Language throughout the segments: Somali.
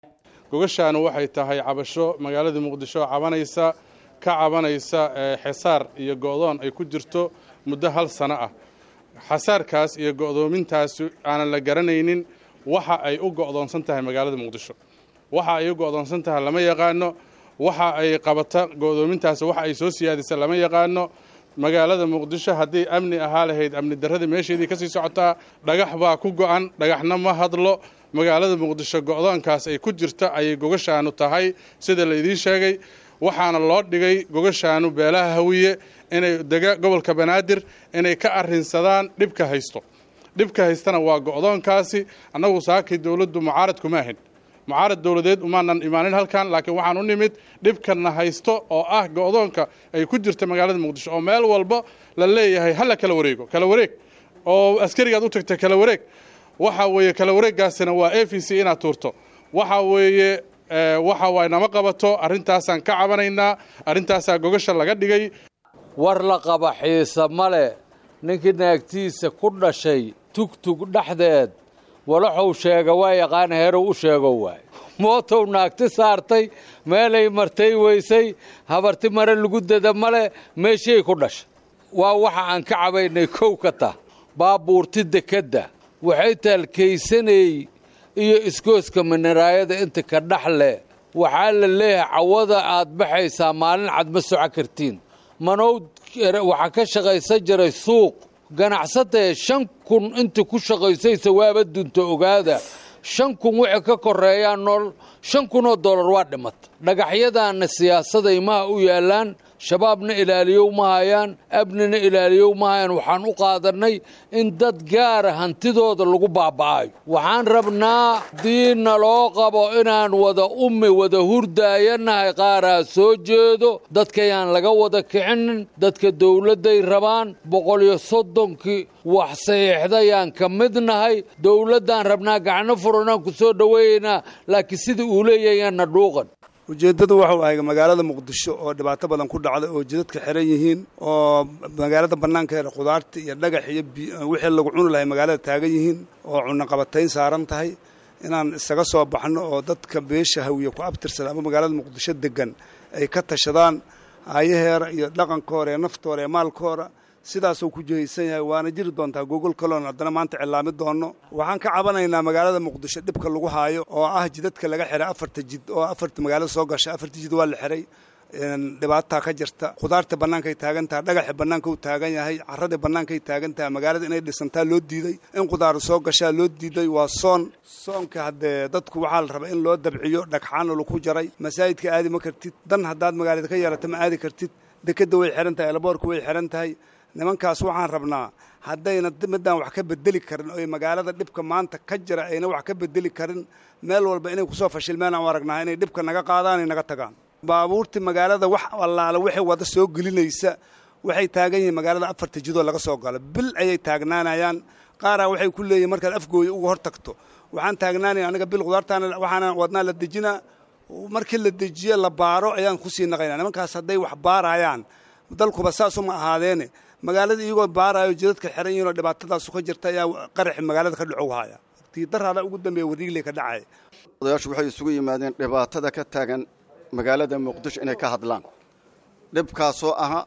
gogashaanu waxay tahay cabasho magaalada muqdisho cabanaysa ka cabanaysa xesaar iyo go'doon ay ku jirto muddo hal sano ah xasaarkaas iyo go'doomintaas aanan la garanaynin waxa ay u go'doonsan tahay magaalada muqdisho waxa ay u go'doonsan tahay lama yaqaano waxa ay qabata go'doomintaas waxa ay soo siyaadisa lama yaqaano magaalada muqdisho haddii amni ahaa lahayd amni darradii meesheedii ka sii socotaa dhagax baa ku go'an dhagaxna ma hadlo magaalada muqdisho go'doonkaas ay ku jirta ayay gogashaanu tahay sida laydiin sheegay waxaana loo dhigay gogashaanu beelaha hawiye inay dega gobolka banaadir inay ka arrinsadaan dhibka haysto dhibka haystana waa go'doonkaasi annagu saakay dowladdu mucaarad kuma ahin mucaarad dowladeed umaanan imaanin halkan laakiin waxaan u nimid dhibkana haysto oo ah go'doonka ay ku jirta magaalada muqdisho oo meel walba la leeyahay hala kala wareego kala wareeg oo askarigaad u tagta kala wareeg waxa weeye kala wareeggaasina waa a v c inaad tuurto waxa weeye waxa waay nama qabato arrintaasaan ka cabanaynaa arrintaasaa gogasha laga dhigay war la qaba xiisa male ninkii naagtiisa ku dhashay tugtug dhexdeed walaxuu sheega waa yaqaan heerow u sheego waay mootow naagti saartay meelay martay weysay habarti mare lagu dada male meeshay ku dhashay waa waxa aan ka cabaynay kow ka tah baabuurti dekedda waxay taalkaysanay iyo iskooska minaraayada inta ka dhex leh waxaa la leeyahay cawada aad baxaysaa maalin cad ma soco kartiin manowd waxaa ka shaqaysan jiray suuq ganacsatee shan kun inta ku shaqaysaysa waaba dunta ogaada shan kun wixii ka koreeyaa nool shan kunoo dollar waa dhimata dhagaxyadaanna siyaasaday maha u yaallaan shabaabna ilaaliyow ma hayaan abnina ilaaliyow ma hayaan waxaan u qaadannay in dad gaara hantidooda lagu baaba'ayo waxaan rabnaa haddii naloo qabo inaan wada ummi wada hurdaayanahay qaaraa soo jeedo dadkayaan laga wada kicinin dadka dowladday rabaan boqol iyo soddonkii wax saxiixdayaan ka mid nahay dowladdaan rabnaa gacno furanaan ku soo dhoweeyaynaa laakiin sida uu leeyahayaanna dhuuqan ujeeddadu waxuu ahay magaalada muqdisho oo dhibaato badan ku dhacda oo jidadka xiran yihiin oo magaalada bannaankeeda khudaarta iyo dhagax iyo wixii lagu cuni lahay magaalada taagan yihiin oo cunaqabatayn saaran tahay inaan isaga soo baxno oo dadka beesha hawiye ku abtirsada ama magaalada muqdisho degan ay ka tashadaan aayaheera iyo dhaqankooda ee naftooda ee maalkooda sidaasuu ku jihaysan yahay waana jiri doontaa gogol kaloon haddana maanta cilaami doono waxaan ka cabanaynaa magaalada muqdisho dhibka lagu haayo oo ah jidadka laga xiray afarta jid oo afarta magaalada soo gasha afarta jid waa la xiray dhibaataa ka jirta khudaarta bannaankay taagan tahay dhagaxa bannaanka u taagan yahay carradii bannaankay taagan tahay magaalada inay dhisantaa loo diiday in khudaar soo gashaa loo diiday waa soon soonka haddee dadku waxaa la rabaa in loo dabciyo dhagxaana laku jaray masaajidka aadi ma kartid dan haddaad magaalada ka yeelata ma aadi kartid dekadda way xihan tahay elaboorka way xihan tahay nimankaas waxaan rabnaa haddayna midaan wax ka bedeli karin oy magaalada dhibka maanta ka jira ayna wax ka bedeli karin meel walba inay kusoo fashilmeen aan aragnaa inay dhibka naga qaadaan ay naga tagaan baabuurtii magaalada wax allaale waxay wada soo gelinaysa waxay taagan yihiin magaalada afarta jidoo laga soo galo bil ayay taagnaanayaan qaaraa waxay ku leeyihin markaad afgooya uga hor tagto waxaan taagnaanaya aniga bil khudaartaana waxaana wadnaa la dejinaa markii la dejiyo la baaro ayaan kusii naqaynaa nimankaas hadday wax baarayaan dalkuba saasuma ahaadeene magaalada iyagoo baaraayo jidadka xiran yihiin oo dhibaatadaasu ka jirta ayaa qaraxi magaalada ka dhacow haya tiidaraada ugu dambeeya wariigle ka dhacaya odayaashu waxay isugu yimaadeen dhibaatada ka taagan magaalada muqdisho inay ka hadlaan dhibkaasoo aha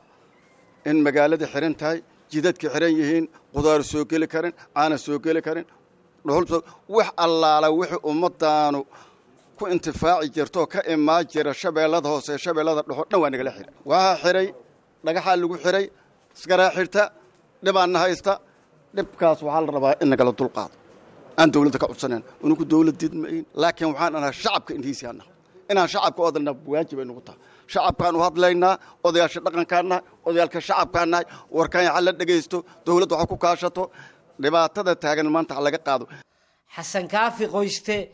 in magaalada xiran tahay jidadka xiran yihiin qudaar soo geli karin caana soo geli karin dhuhul wax allaala wixii ummadaanu ku intifaaci jirtoo ka imaan jira shabeellada hoose shabeellada dhexoo dhan waa nagala xiray waxaa xiray dhagaxaa lagu xiray iskaraa xirta dhibaanna haysta dhibkaas waxaa la rabaa in nagala dulqaado aan dawladda ka codsanan unugu dawladdeed mayn laakiin waxaan anaha shacabka indhihiisii nahay inaan shacabka u hadalna waajib ay nugu tahay shacabkaan u hadlaynaa odayaasha dhaqankaan nahay odayaalka shacabkaan nahay warkaan ha la dhegaysto dawladda waxa ku kaashato dhibaatada taagan maanta ha laga qaado xasan kaafi qoyste